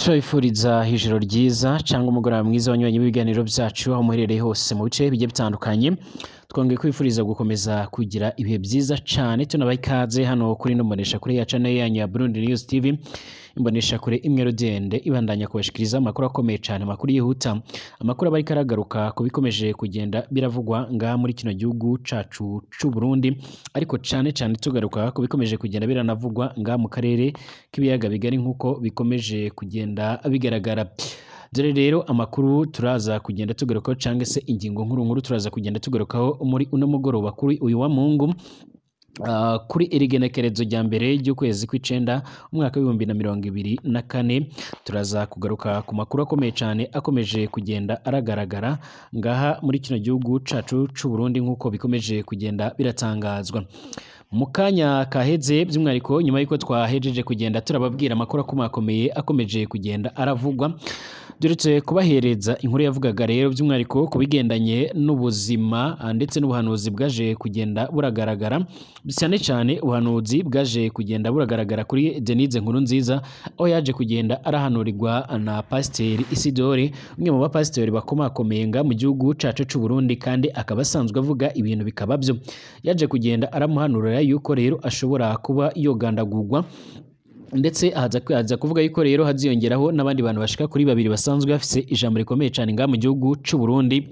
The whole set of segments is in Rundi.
turabifuriza ijoro ryiza cyangwa umugoroba mwiza wanyuranye w'ibiganiro byacu aho muherereye hose mu bice bigiye bitandukanye twongeye kwifuriza gukomeza kugira ibihe byiza cyane tunabaha ikaze hano kuri ino mboneshakure ya channel yanyu ya Burundi News TV imboneshakure imwe rudende ibandanya kubashikiriza amakuru akomeye cyane amakuru yihuta amakuru aba ariko aragaruka ku bikomeje kugenda biravugwa ngaha muri kino gihugu cacu c'u Burundi ariko cyane cyane tugaruka ku bikomeje kugenda biranavugwa ngaha mu karere k'ibiyaga bigari nk'uko bikomeje kugenda bigaragara dore rero amakuru turaza kugenda tugarukaho cyangwa se ingingo nkuru nkuru turaza kugenda tugarukaho muri uno mugoroba kuri uyu wa mungu Uh, kuri iri genekerezo rya mbere ry'ukwezi kw'icenda umwaka w'ibihumbi na mirongo ibiri na kane turaza kugaruka ku makuru akomeye cyane akomeje kugenda aragaragara ngaha muri kino gihugu cacu c'u Burundi nk'uko bikomeje kugenda biratangazwa mu kanya kaheze by'umwihariko nyuma y'uko twahejeje kugenda turababwira amakuru akomakomeye akomeje kugenda aravugwa duretse kubahereza inkuru yavugaga rero by'umwihariko ku bigendanye n'ubuzima ah, ndetse n'ubuhanuzi bwaje kugenda buragaragara cyane cyane ubuhanuzi bwaje kugenda buragaragara kuri Denise nkuru nziza aho yaje kugenda arahanurirwa na pasiteri Isidore umwe mu bapasiteri bakomakomeye nga mu gihugu cacu c'u Burundi kandi akaba asanzwe avuga ibintu bikaba byo yaje kugenda aramuhanurira yuko rero ashobora kuba yogandagurwa ndetse ahaza aza kuvuga yuko rero haziyongeraho n'abandi bantu bashika kuri babiri basanzwe bafise ijambo rikomeye cyane ngaha mu gihugu c'u Burundi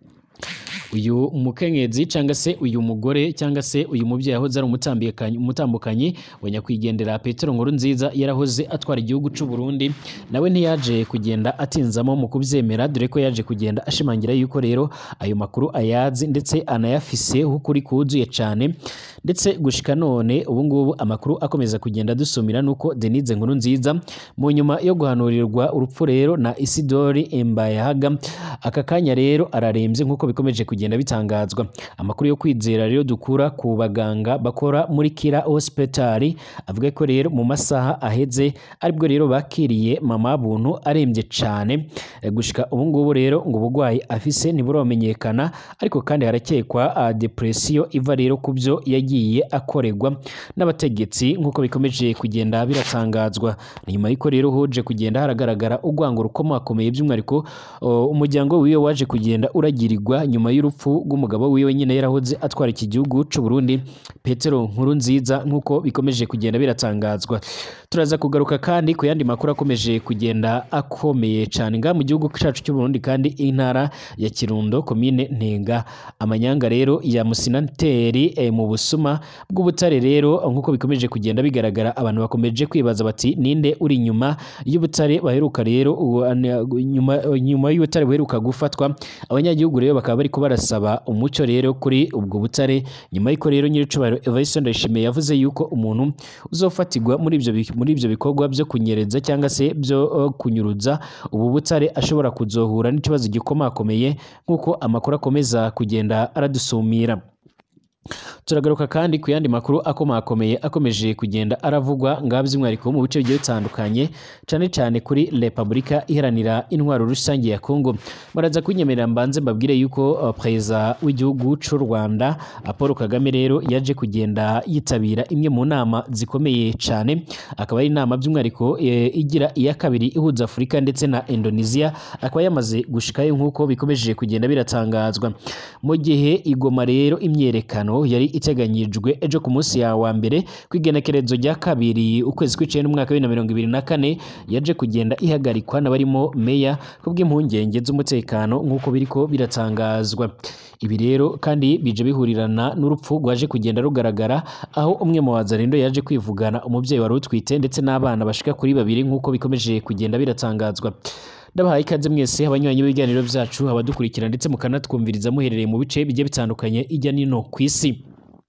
uyu mukenyezi cyangwa se uyu mugore cyangwa se uyu mubyeyi yahoze ari umutambikanyi- umutambukanyi wa nyakwigendera Petero Nkuru nziza yarahoze atwara igihugu c'u Burundi nawe ntiyaje kugenda atinzamo mu kubyemera dore ko yaje kugenda ashimangira yuko rero ayo makuru ayazi ndetse anayafise ukuri kuzuye cyane ndetse gushika none ubu ngubu amakuru akomeza kugenda dusumira nuko Denise Nkuru nziza mu nyuma yo guhanurirwa urupfu rero na Isidori Mbayahaga aka kanya rero ararembye nk'uko bikomeje kugenda bitangazwa amakuru yo kwizera rero dukura ku baganga bakora muri Kira Hospital avuga ko rero mu masaha aheze aribwo rero bakiriye mama buntu arembye cyane Eh, gushika ubu ngubu rero ngo ubugwayi afise ntiburamenyekana ariko kandi harakekwa uh, depression iva rero ku byo yagiye akorerwa n'abategetsi nk'uko bikomeje kugenda biratangazwa Ni nyuma y'uko rero hoje kugenda haragaragara urwango rukomakomeye by'umwihariko uh, umuryango wiwe waje kugenda uragirirwa nyuma y'urupfu rw'umugabo wiwe nyine yarahoze atwara iki gihugu c'u Burundi Petero Nkuru nziza nk'uko bikomeje kugenda biratangazwa turaza kugaruka kandi ku yandi makuru akomeje kugenda akomeye cyane ngaha mu gihugu cyacu cy'u Burundi kandi intara ya Kirundo komine Ntenga amanyanga rero ya musinanteri eh, mu busuma bw'ubutare rero nk'uko bikomeje kugenda bigaragara abantu bakomeje kwibaza bati ninde uri inyuma y'ubutare baheruka rero uwo- ane- nyuma nyuma y'ubutare buheruka gufatwa abanyagihugu rero bakaba bari barasaba umucyo rero kuri ubwo butare nyuma y'uko rero nyiricubahiro Evariste Ndayishimiye yavuze yuko umuntu uzofatirwa muri ibyo bi- muri ibyo bikorwa byo kunyereza cyangwa se byo uh, kunyuruza ubu butare ashobora kuzohura n'ikibazo gikomakomeye nk'uko amakuru akomeza kugenda aradusumira turagaruka kandi ku yandi makuru akomakomeye akomeje kugenda aravugwa ngaha by'umwihariko mu bice bigiye bitandukanye cyane cyane kuri repubulika iharanira intwaro rusange ya kongo baraza kunyemerera mbanze mbabwire yuko uh, perezida w'igihugu cy'u rwanda uh, paul kagame rero yaje kugenda yitabira imwe mu nama zikomeye cyane akaba ari inama by'umwihariko eh, igira iya kabiri ihuza afurika ndetse na indonesia akaba yamaze gushikayo nk'uko bikomeje kugenda biratangazwa mu gihe igoma rero imyerekano yari iteganyijwe ejo ku munsi ya wa mbere ku igenekerezo rya kabiri ukwezi kw'icenda umwaka wa bibiri na mirongo ibiri na kane yaje kugenda ihagarikwa n'abarimo meya kubw'impungenge z'umutekano nk'uko biriko biratangazwa ibi rero kandi bije bihurirana n'urupfu rwaje kugenda rugaragara aho umwe mu wazarindo yaje kwivugana umubyeyi wari utwite ndetse n'abana bashika kuri babiri nk'uko bikomeje kugenda biratangazwa ndabahaye ikaze mwese abanywanyi b'ibiganiro byacu abadukurikira ndetse mukanatwumviriza muherereye mu bice bigiye bitandukanye ijya n'ino ku isi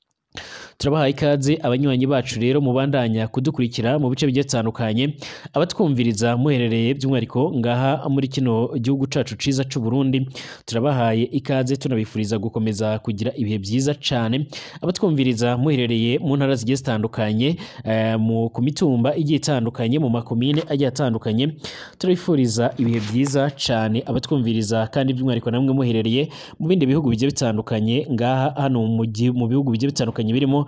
turabahaye ikaze abanywanyi bacu rero mubandanya kudukurikira mu bice bigiye bitandukanye abatwumviriza muherereye by'umwihariko ngaha muri kino gihugu cacu ciza c'u Burundi turabahaye ikaze tunabifuriza gukomeza kugira ibihe byiza cane abatwumviriza muherereye mu ntara zigiye zitandukanye eh, mu ku mitumba igiye itandukanye mu makomine agiye atandukanye turabifuriza ibihe byiza cane abatwumviriza kandi by'umwihariko namwe muherereye mu bindi bihugu bigiye bitandukanye ngaha hano mu gi- mu bihugu bigiye bitandukanye birimo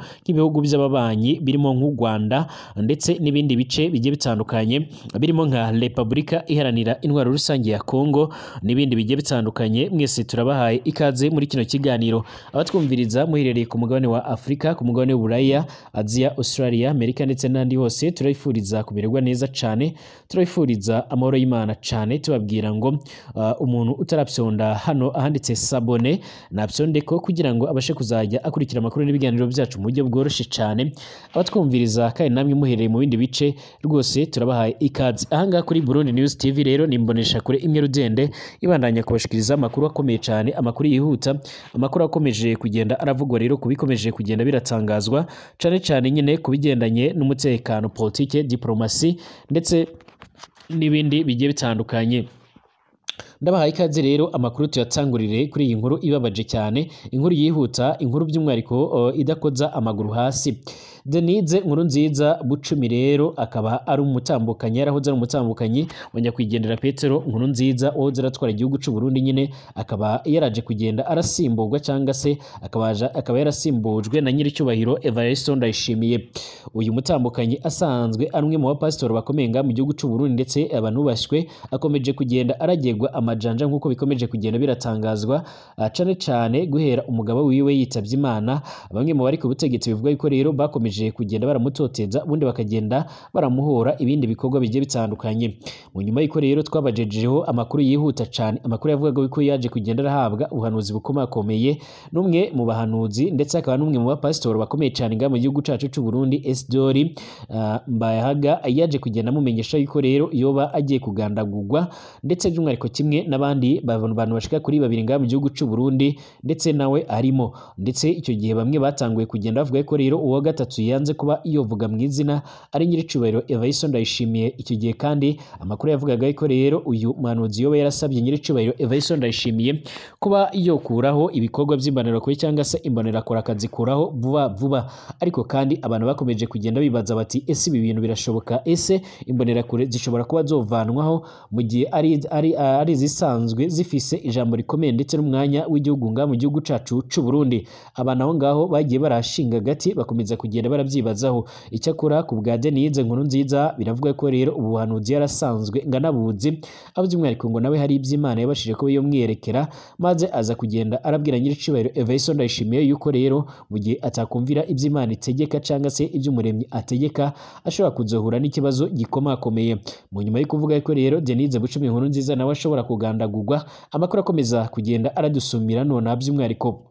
nk'ibihugu by'ababanyi birimo nk'u Rwanda ndetse n'ibindi bice bigiye bitandukanye birimo nka Repubulika iharanira intwaro rusange ya Kongo n'ibindi bigiye bitandukanye mwese turabahaye ikaze muri kino kiganiro abatwumviriza muherereye ku mugabane wa Afurika ku mugabane w'Uburaya Aziya Australia Amerika ndetse n'andi hose turabifuriza kumererwa neza cyane turabifuriza amahoro y'Imana cyane tubabwira ngo uh, umuntu utarapyonda hano ahanditse sabone napyonde ko kugira ngo abashe kuzajya akurikira amakuru n'ibiganiro byacu mu buryo bworoshye cyane abatwumviriza kandi namwe muhereye mu bindi bice rwose turabahaye ikaze ahangaha kuri Burundi News TV rero nimbonesha kure imwe rudende ibandanya kubashikiriza amakuru akomeye cyane amakuru yihuta amakuru akomeje kugenda aravugwa rero kubikomeje kugenda biratangazwa cyane cyane nyine kubigendanye n'umutekano politike diplomasi ndetse n'ibindi bigiye bitandukanye ndabahaye ikaze rero amakuru tuyatangurire kuri iyi nkuru ibabaje cyane inkuru yihuta inkuru by'umwihariko uh, idakoza amaguru hasi Denise nkuru nziza bucumi rero akaba ari umutambukanyi yarahoze ari umutambukanyi wa nyakwigendera Petero nkuru nziza wahoze aratwara igihugu cy'u Burundi nyine akaba yaraje kugenda arasimburwa cyangwa se akabaja akaba yarasimbujwe na nyiricyubahiro Evariste Ndayishimiye uyu mutambukanyi asanzwe ari umwe mu bapasitori bakomeye nga mu gihugu cy'u Burundi ndetse abantu bashywe akomeje kugenda aragegwa amajanja nk'uko bikomeje kugenda biratangazwa cane cane guhera umugabo wiwe yitabye Imana bamwe mu bari ku butegetsi bivuga yuko rero bakomeje kugenda baramutoteza ubundi bakagenda baramuhora ibindi bikorwa bigiye bitandukanye mu nyuma y'uko rero twabajejeho amakuru yihuta cyane amakuru yavugaga ko yaje kugenda arahabwa ubuhanuzi bukomakomeye n'umwe mu bahanuzi ndetse akaba n'umwe mu bapasitori bakomeye cyane nga mu gihugu cyacu cy'u Burundi Esidori uh, Mbayahaga yaje kugenda amumenyesha yuko rero yoba agiye kugandagurwa ndetse by'umwihariko kimwe n'abandi bantu bashika kuri babiri nga mu gihugu cy'u Burundi ndetse nawe arimo ndetse icyo gihe bamwe batanguye kugenda bavuga ko rero uwa gatatu yanze kuba yovuga mu izina ari nyiricubahiro Evariste Ndayishimiye icyo gihe kandi amakuru yavugaga ko rero uyu muhanuzi yoba yarasabye nyiricubahiro Evariste Ndayishimiye kuba yokuraho ibikorwa by'imbonerakure cyangwa se imbonerakure akazikuraho vuba vuba ariko kandi abantu bakomeje kugenda bibaza bati ese ibi bintu birashoboka ese imbonerakure zishobora kuba zovanwaho mu gihe ari ari ari zisanzwe zifise ijambo rikomeye ndetse n'umwanya w'igihugu nga mu gihugu cacu c'u Burundi abantu aho ngaho bagiye barashinga gati bakomeza kugenda barabyibazaho icyakora ku bwa Denise nkuru nziza biravuga ko rero ubuhanuzi yarasanzwe nganabuzi abo by'umwihariko ngo nawe hari iby'Imana yabashije kuba yomwiyerekera maze aza kugenda arabwira nyiricibahiro Evariste Ndayishimiye yuko rero mu gihe atakumvira iby'Imana itegeka cyangwa se iby'umuremyi ategeka ashobora kuzohura n'ikibazo gikomakomeye mu nyuma yo kuvuga ko rero Denise Bucumi nkuru nziza nawe ashobora kugandagurwa amakuru akomeza kugenda aradusumira none by'umwihariko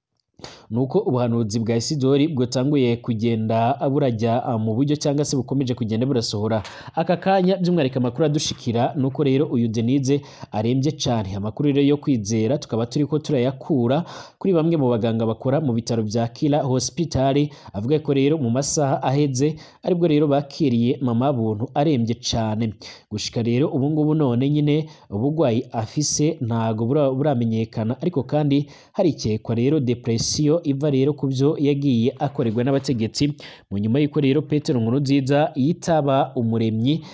nuko ubuhanuzi bwa Isidori bwatanguye kugenda burajya mu buryo cyangwa se bukomeje kugenda burasohora aka kanya by'umwihariko amakuru adushikira nuko rero uyu Denise arembye cyane amakuru rero yo kwizera tukaba turi ko turayakura kuri bamwe mu baganga bakora mu bitaro bya Kira Hospital avuga ko rero mu masaha aheze aribwo rero bakiriye mama buntu arembye cyane gushika rero ubu ngubu none nyine ubugwayi afise ntago buramenyekana ariko kandi harikekwa rero depression iva rero ku byo yagiye akorerwa n'abategetsi mu nyuma y'uko rero Petero nkuru nziza yitaba umuremyi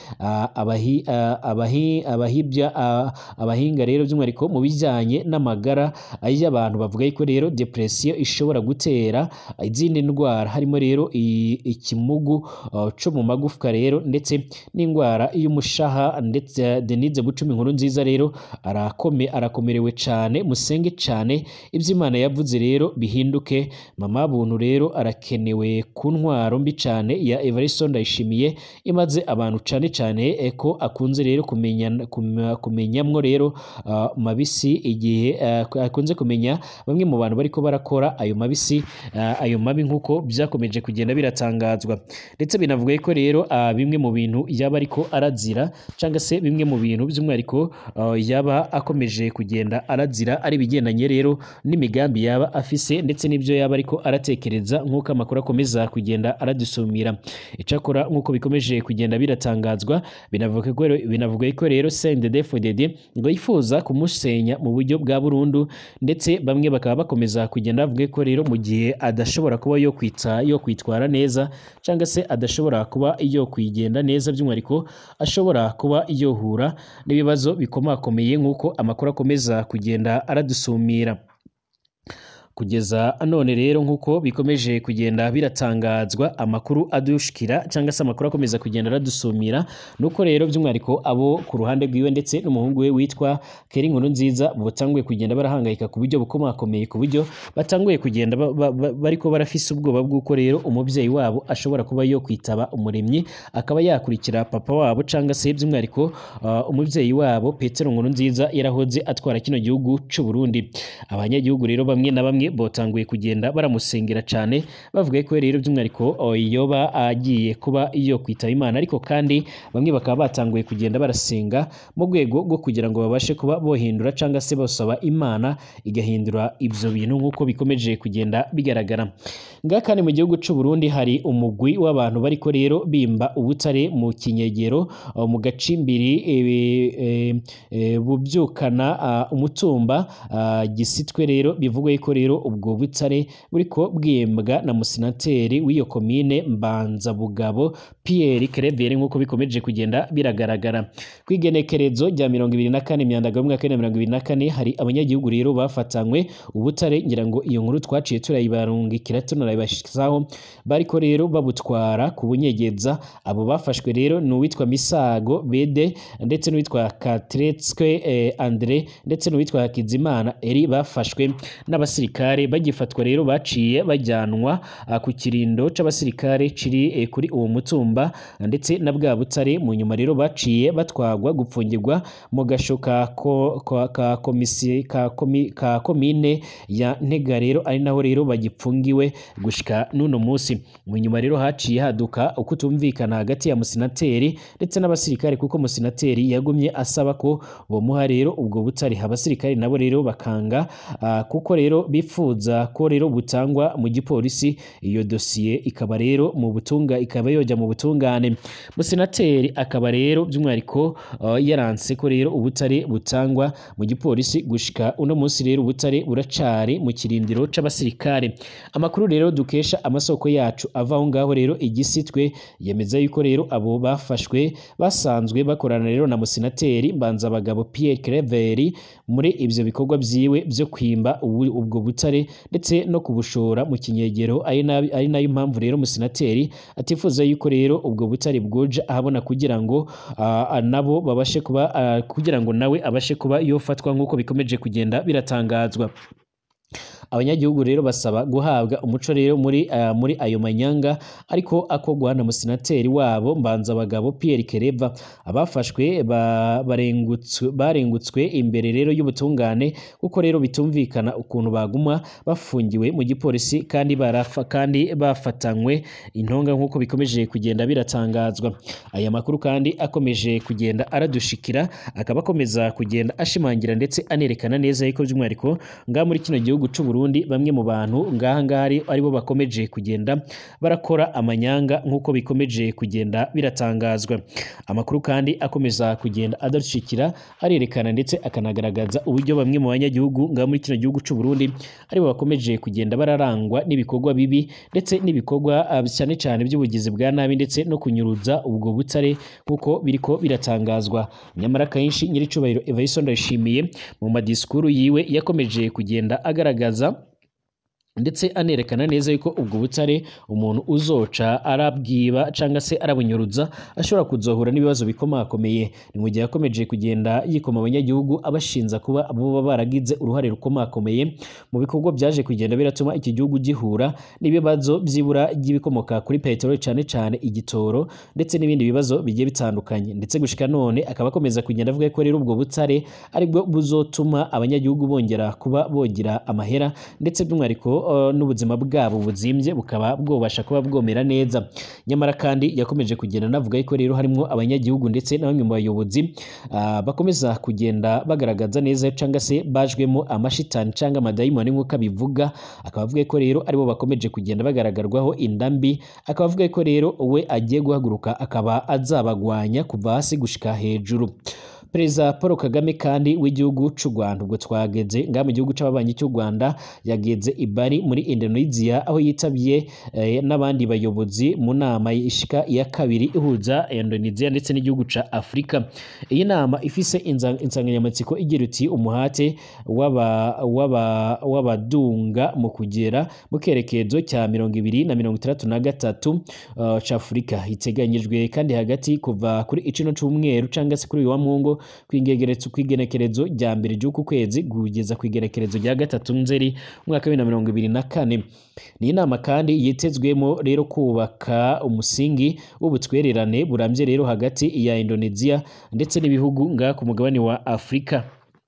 abahibya abahinga rero by'umwihariko mu bijyanye n'amagara y'abantu bavuga yuko rero depression ishobora gutera izindi ndwara harimo rero ikimugu cyo mu magufwa rero ndetse n'indwara y'umushaha ndetse Denise Bucumi nkuru nziza rero arakome arakomerewe cyane musenge cyane iby'Imana yavuze rero bihinduke mama buntu rero arakenewe ku ntwaro mbi cyane ya Evariste Ndayishimiye imaze abantu cyane cyane ko akunze rero kumenya kumenyamwo rero uh, mabisi igihe uh, akunze kumenya bamwe mu bantu bariko barakora ayo mabisi uh, ayo mabi nkuko byakomeje kugenda biratangazwa ndetse binavuga ko rero bimwe mu bintu yaba ariko arazira cyangwa se bimwe mu bintu by'umwihariko yaba akomeje kugenda arazira ari bigendanye rero n'imigambi yaba afise ndetse n'ibyo yaba ariko aratekereza nk'uko amakuru akomeza kugenda aradusumira icyakora nk'uko bikomeje kugenda biratangazwa binavuga ko binavuga ko rero CNDD-FDD ngo yifuza kumusenya mu buryo bwa burundu ndetse bamwe bakaba bakomeza kugenda bavuga ko rero mu gihe adashobora kuba yo kwita yo kwitwara neza cyangwa se adashobora kuba yo kwigenda neza by'umwihariko ashobora kuba yohura n'ibibazo bikomakomeye nk'uko amakuru akomeza kugenda aradusumira kugeza none rero nk'uko bikomeje kugenda biratangazwa amakuru adushikira cyangwa se amakuru akomeza kugenda aradusumira nuko rero by'umwihariko abo ku ruhande rwiwe ndetse n'umuhungu we witwa Keri Nkuru nziza batanguye kugenda barahangayika ku buryo bukomakomeye ku buryo batanguye kugenda ba- ba- ba- bariko barafise ubwoba bw'uko rero umubyeyi wabo ashobora kuba yo kwitaba umuremyi akaba yakurikira papa wabo cyangwa se by'umwihariko uh, umubyeyi wabo Petero Nkuru nziza yarahoze atwara kino gihugu cy'u Burundi abanyagihugu rero bamwe na bamwe botanguye kugenda baramusengera cyane bavuga ko rero by'umwihariko oh, yoba agiye kuba iyo kwitaba Imana ariko kandi bamwe bakaba batanguye kugenda barasenga mu rwego rwo kugira ngo babashe kuba bohindura cyangwa se basaba Imana igahindura ibyo bintu nk'uko bikomeje kugenda bigaragara ngaha kandi mu gihugu cy'u Burundi hari umugwi w'abantu bariko rero bimba ubutare mu kinyegero oh, mu gacimbiri eh, eh, eh, bubyukana ah, umutumba ah, gisitwe rero bivugwa yuko rero ubwo butare buriko bwembwa na musenateri w'iyo komine Mbanzabugabo Pierre Claver nk'uko bikomeje kugenda biragaragara ku igenekerezo rya mirongo ibiri na kane imyandagaro y'umwaka w'ibihumbi bibiri na mirongo ibiri na kane hari abanyagihugu rero bafatanywe ubutare ngira ngo iyo nkuru twaciye turayibarungikira tunarayibashizaho bariko rero babutwara ku bunyegeza abo bafashwe rero ni uwitwa Misago Bede ndetse n'uwitwa Katretswe eh, Andre ndetse n'uwitwa Hakizimana Eri bafashwe n'abasirikare bagifatwa rero baciye bajyanwa ah, ku kirindo c'abasirikare kiri eh, kuri uwo mutumba ndetse na bwa butare mu nyuma rero baciye batwagwa gupfungirwa mu gasho ka, ko, ka, ka, komisi, ka, komi, ka komine ya Ntega rero ari naho rero bagipfungiwe gushika n'uno munsi mu nyuma rero haciye haduka ukutumvikana hagati ya musenateri ndetse n'abasirikare kuko musenateri yagumye asaba ko bomuha rero ubwo butare abasirikare nabo rero bakanga ah, kuko rero bifuza ko rero butangwa mu gipolisi iyo dosiye ikaba rero mu butunga ikaba yoja mu butungane musenateri akaba rero by'umwihariko ah, yaranse ko rero ubutare butangwa mu gipolisi gushika uno munsi rero ubutare buracari mu kirindiro c'abasirikare amakuru rero dukesha amasoko yacu ava aho ngaho rero igisitwe yemeza yuko rero abo bafashwe basanzwe bakorana rero na musenateri Mbanzabagabo Pierre Claver muri ivyo bikorwa vyiwe vyo kwimba ubu- ubwo butare ndetse no kubushora mu kinyegero ari na- ari nayo mpamvu rero musenateri atifuza yuko rero ubwo butare bwoja ahabona kugira ngo ah, nabo babashe kuba ah, kugira ngo nawe abashe kuba yofatwa nk'uko bikomeje kugenda biratangazwa abanyagihugu rero basaba guhabwa umuco rero muri uh, muri ayo manyanga ariko akogwa na musenateri wabo Mbanzabagabo Pierre Kereva abafashwe ba, barengutswe barengutswe imbere rero y'ubutungane kuko rero bitumvikana ukuntu baguma bafungiwe mu gipolisi kandi barafa kandi bafatanywe intonga nk'uko bikomeje kugenda biratangazwa aya makuru kandi akomeje kugenda aradushikira akaba akomeza kugenda ashimangira ndetse anerekana neza yuko by'umwihariko ngaha muri kino gihugu cy'u Burundi bamwe mu bantu ngaha ngaha ari aribo bakomeje kugenda barakora amanyanga nk'uko bikomeje kugenda biratangazwa amakuru kandi akomeza kugenda adadushikira arerekana ndetse akanagaragaza uburyo bamwe mu banyagihugu ngaha muri kino gihugu cy'u Burundi aribo bakomeje kugenda bararangwa n'ibikorwa bibi ndetse n'ibikorwa ah, cyane cyane by'ubugizi bwa nabi ndetse no kunyuruza ubwo butare nk'uko biriko biratangazwa nyamara kenshi nyiricubahiro Evariste Ndayishimiye mu madisikuru yiwe yakomeje kugenda agaragaza ndetse anerekana neza yuko ubwo butare umuntu uzoca arabwiba cyangwa se arabunyuruza ashobora kuzohura n'ibibazo bikomakomeye ni mu gihe yakomeje kugenda yikoma abanyagihugu abashinza kuba baba baragize uruhare rukomakomeye mu bikorwa byaje kugenda biratuma iki gihugu gihura n'ibibazo by'ibura ry'ibikomoka kuri peteroli cyane cyane igitoro ndetse n'ibindi bibazo bigiye bitandukanye ndetse gushika none akaba akomeza kugenda avuga ko rero ubwo butare aribwo buzotuma abanyagihugu bongera kuba bogira amahera ndetse by'umwihariko uh, n'ubuzima bwabo buzimbye bukaba bwobasha kuba bwomera neza nyamara kandi yakomeje kugenda anavuga ko rero harimo abanyagihugu ndetse na bamwe mu bayobozi uh, bakomeza kugenda bagaragaza neza cyangwa se bajwemo amashitani cyangwa amadayimoni nk'uko abivuga akaba avuga ko rero aribo bakomeje kugenda bagaragarwaho indambi akaba avuga ko rero we agiye guhaguruka akaba azabagwanya kuva hasi gushika hejuru perezida paul kagame kandi w'igihugu c'u rwanda ubwo twageze ngaha mu gihugu c'ababanyi cy'u rwanda yageze i bari muri indonesia aho yitabye eh, n'abandi bayobozi mu nama ishika iya kabiri ihuza indonesia ndetse n'igihugu ca afurika iyi nama ifise inza- insanganyamatsiko igira uti umuhate w'aba- w'aba- w'abadunga mu kugera mu kerekezo cya mirongo ibiri na mirongo itandatu na gatatu uh, c'afurika iteganyijwe kandi hagati kuva kuri icino c'umweru cangwa se kuri uyu wa mungu kw'igenekerezo kw'igenekerezo rya mbere ry'uku kwezi kugeza kw'igenekerezo rya gatatu nzeri umwaka wa bibiri na mirongo ibiri na kane ni inama kandi yitezwemo rero kubaka umusingi w'ubutwererane burambye rero hagati ya indonesia ndetse n'ibihugu ngaha ku mugabane wa afurika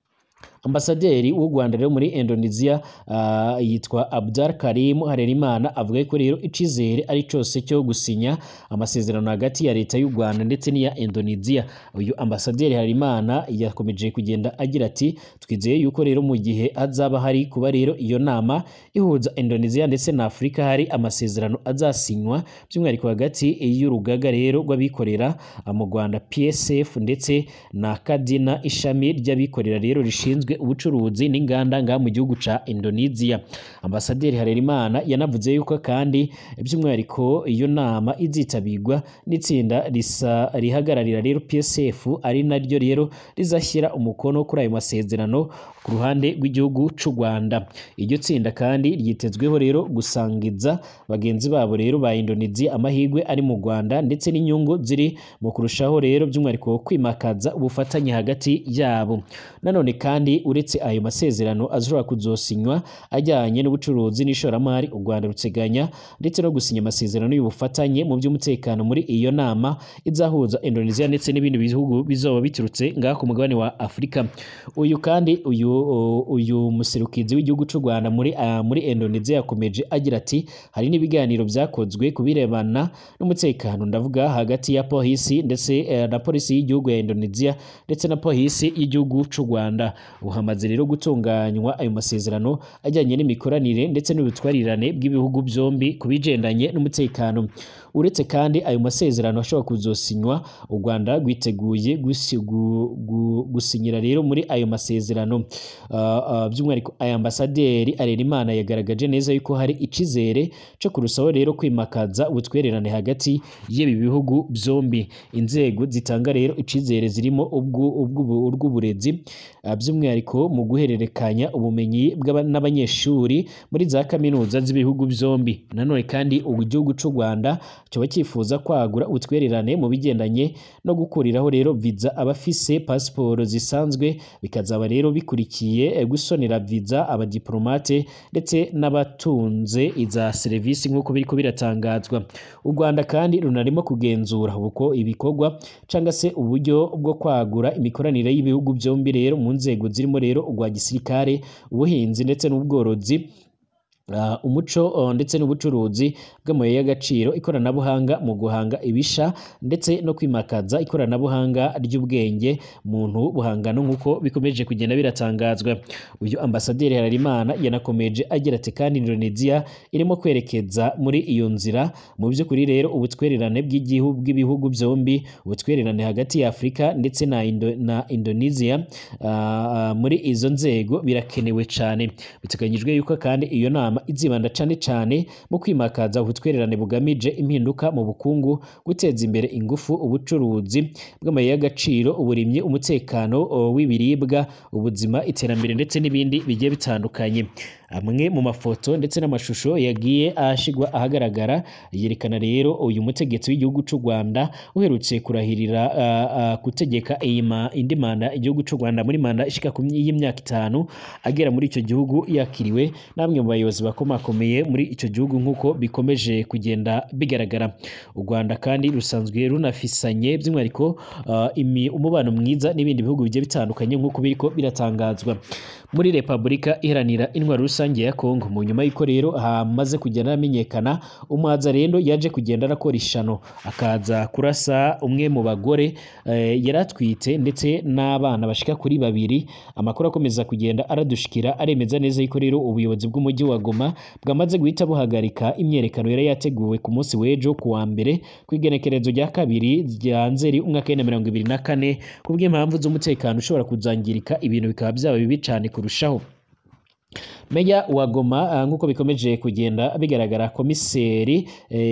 ambasaderi w'u rwanda rero muri indonesia ah, yitwa abdar karim harerimana avuga ko rero icizere ari cyose cyo gusinya amasezerano hagati ya leta y'u rwanda ndetse n'iya indonesia uyu ambasaderi harerimana yakomeje kugenda agira ati twizeye yuko rero mu gihe hazaba hari kuba rero iyo nama ihuza indonesia ndetse na afurika hari amasezerano azasinywa by'umwihariko hagati y'urugaga rero rw'abikorera ah, mu rwanda psf ndetse na kadina ishami ry'abikorera rero rishinzwe ubucuruzi n'inganda ngaha mu gihugu ca indonesia ambasaderi harerimana yanavuze yuko kandi by'umwihariko iyo nama izitabirwa n'itsinda risa rihagararira rero psf ari naryo rero rizashyira umukono kuri ayo masezerano ku ruhande rw'igihugu c'u rwanda iryo tsinda kandi ryitezweho rero gusangiza bagenzi babo rero ba indonesia amahirwe ari mu rwanda ndetse n'inyungu ziri mu kurushaho rero by'umwihariko kwimakaza ubufatanye hagati yabo nanone kandi uretse ayo masezerano ashobora kuzosinywa ajyanye n'ubucuruzi n'ishoramari u rwanda ruteganya ndetse no gusinya amasezerano y'ubufatanye mu by'umutekano muri iyo nama izahuza indonesia ndetse n'ibindi bihugu bizoba biturutse ngaha ku mugabane wa afurika uyu kandi uyu uyu muserukizi w'igihugu cy'u rwanda muri ah, muri indonesia yakomeje agira ati hari n'ibiganiro byakozwe ku birebana n'umutekano ndavuga hagati ya polisi ndetse eh, na polisi y'igihugu ya indonesia ndetse na polisi y'igihugu cy'u rwanda ubu hamaze rero gutunganywa ayo masezerano ajyanye n'imikoranire ndetse n'ubutwarirane bw'ibihugu byombi ku bigendanye n'umutekano uretse kandi ayo masezerano ashobora kuzosinywa u rwanda rwiteguye gusi- gu- gu- gusinyira rero muri ayo masezerano Ah, ah, by'umwihariko aya ambasaderi arerimana yagaragaje neza yuko hari icizere cyo kurushaho rero kwimakaza ubutwererane hagati y'ibi bihugu byombi inzego zitanga rero icizere zirimo ubwu- ubw'ubu- urw'uburezi ah, by'umwihariko mu guhererekanya ubumenyi bw'aba- n'abanyeshuri muri za kaminuza z'ibihugu byombi nanone kandi ubu igihugu cy'u rwanda kiba cyifuza kwagura ubutwererane mu bigendanye no gukuriraho rero viza abafise pasiporo zisanzwe bikazaba rero bikurikiye eh, gusonera viza abadiplomate ndetse n'abatunze iza serivisi nk'uko biriko biratangazwa u rwanda kandi runarimo kugenzura uko ibikorwa cyangwa se uburyo bwo kwagura imikoranire y'ibihugu byombi rero mu nzego zirimo rero urwa gisirikare ubuhinzi ndetse n'ubworozi Uh, umuco uh, ndetse n'ubucuruzi bw'amabuye y'agaciro ikoranabuhanga mu guhanga ibisha ndetse no kwimakaza ikoranabuhanga ry'ubwenge muntu buhangano nk'uko bikomeje kugenda biratangazwa uyu ambasaderi Hararimana yanakomeje agira ati kandi Indonesia irimo kwerekeza muri iyo nzira mu by'ukuri rero ubutwererane bw'igihugu bw'ibihugu byombi ubutwererane hagati ya Afurika ndetse na, Indo, na Indonesia uh, muri izo nzego birakenewe cyane biteganyijwe yuko kandi iyo nama izibanda cyane cyane mu kwimakaza ubutwererane bugamije impinduka mu bukungu guteza imbere ingufu ubucuruzi bw'amabuye y'agaciro uburimyi umutekano o, w'ibiribwa ubuzima iterambere ndetse n'ibindi bigiye bitandukanye amwe mu mafoto ndetse n'amashusho yagiye ashigwa ahagaragara yerekana rero uyu mutegetsi w'igihugu cy'u Rwanda uherutse kurahirira uh, uh, gutegeka iyi ma- indi manda igihugu cy'u Rwanda muri manda ishika ku y'imyaka itanu agera muri icyo gihugu yakiriwe namwe mu bayobozi bakomakomeye muri icyo gihugu nk'uko bikomeje kugenda bigaragara u Rwanda kandi rusanzwe runafisanye by'umwihariko uh, imi- umubano mwiza n'ibindi bihugu bigiye bitandukanye nk'uko biriko biratangazwa muri Repubulika iharanira intwaro rusange ya Kongo mu nyuma y'uko rero hamaze kugenda hamenyekana umwaza rero yaje kugenda arakora ishano akaza kurasa umwe mu bagore eh, yari atwite ndetse n'abana bashika kuri babiri amakuru akomeza kugenda aradushikira aremeza neza yuko rero ubuyobozi bw'umujyi wa Goma bwamaze guhita buhagarika imyerekano yari yateguwe ku munsi w'ejo ku wa mbere ku igenekerezo rya kabiri rya Nzeri umwaka w'ibihumbi mirongo ibiri na kane kubw'impamvu z'umutekano ushobora kuzangirika ibintu bikaba byaba bibi cyane kurushaho Meya wa Goma nk'uko bikomeje kugenda bigaragara komiseri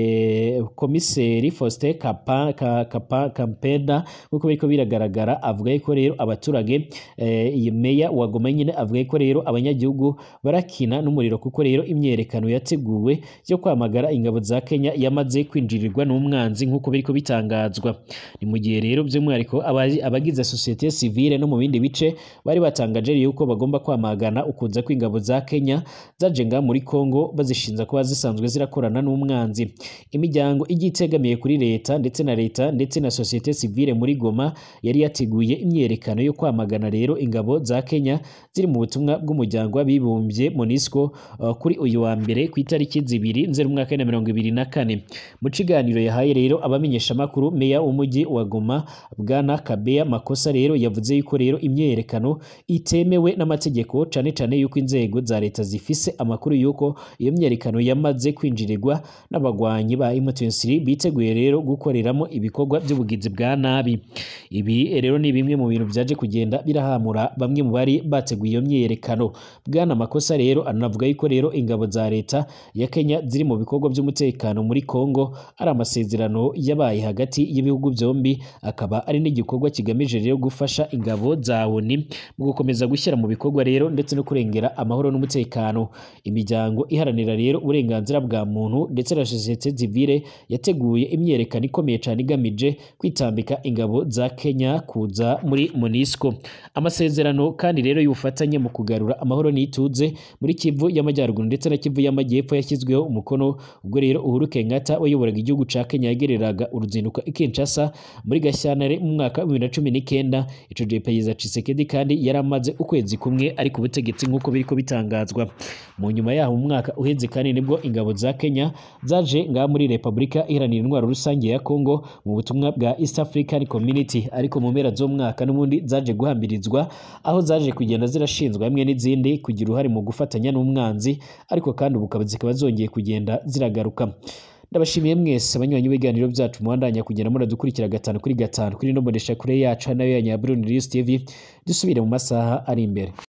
eh, komiseri Faustin Kapa, ka, Kapa, Kampenda nk'uko biriko biragaragara avuga yuko rero abaturage eh, iyi meya wa Goma nyine avuga yuko rero abanyagihugu barakina n'umuriro kuko rero imyerekano yateguwe yo kwamagara ingabo za Kenya yamaze kwinjirirwa n'umwanzi nk'uko biriko bitangazwa ni mu gihe rero by'umwihariko abagize societe civile no mu bindi bice bari batangaje yuko bagomba kwamagana ukunza kw'ingabo za Kenya zaje nga muri Kongo bazishinza kuba zisanzwe zirakorana n'umwanzi imiryango igiye itegamiye kuri leta ndetse na leta ndetse na societe civile muri Goma yari yateguye imyerekano yo kwamagana rero ingabo za Kenya ziri mu butumwa bw'umuryango w'abibumbye MONUSCO uh, kuri uyu wa mbere ku itariki zibiri nzeri umwaka wa mirongo ibiri na kane mu kiganiro yahaye rero abamenyesha makuru meya w'umujyi wa Goma bwana Kabeya Makosa rero yavuze yuko rero imyerekano itemewe n'amategeko cane cane yuko inzego za leta zifise amakuru yuko iyo myerekano yamaze kwinjirirwa n'abagwanyi ba M23 biteguye rero gukoreramo ibikorwa by'ubugizi bwa nabi ibi rero ni bimwe mu bintu byaje kugenda birahamura bamwe mu bari bateguye iyo myerekano bwana makosa rero anavuga yuko rero ingabo za leta ya Kenya ziri mu bikorwa by'umutekano muri Kongo ari amasezerano yabaye hagati y'ibihugu byombi akaba ari n'igikorwa kigamije rero gufasha ingabo za ONU mu gukomeza gushyira mu bikorwa rero ndetse no kurengera amahoro n'umutekano imiryango iharanira rero uburenganzira bwa muntu ndetse na societe civile yateguye imyerekano ikomeye cyane igamije kwitambika ingabo za Kenya kuza muri MONUSCO amasezerano kandi rero y'ubufatanye mu kugarura amahoro n'ituze muri Kivu y'amajyaruguru ndetse na Kivu y'amajyepfo yashyizweho umukono ubwo rero Uhuru Kenyatta wayoboraga igihugu ca Kenya yagereraga uruzinduko i Kinshasa muri Gashyantare mu mwaka wa 2019 ico gihe Perezida Tshisekedi kandi yaramaze ukwezi kumwe ari ku butegetsi nk'uko biriko bitangazwa mu nyuma yaho mu mwaka uheze kandi nibwo ingabo za Kenya zaje ngaha muri Repubulika iharanira intwaro rusange ya Congo mu butumwa bwa East African Community ariko mu mpera z'umwaka n'ubundi zaje guhambirizwa aho zaje kugenda zirashinzwa hamwe n'izindi kugira uruhare mu gufatanya n'umwanzi ariko kandi ubu zikaba zongeye kugenda ziragaruka ndabashimiye mwese abanywanyi b'ibiganiro byacu muhandanya kugenda muradukurikira gatanu kuri gatanu kuri no kure yacu nayo ya Nyabrun News TV dusubire mu masaha ari imbere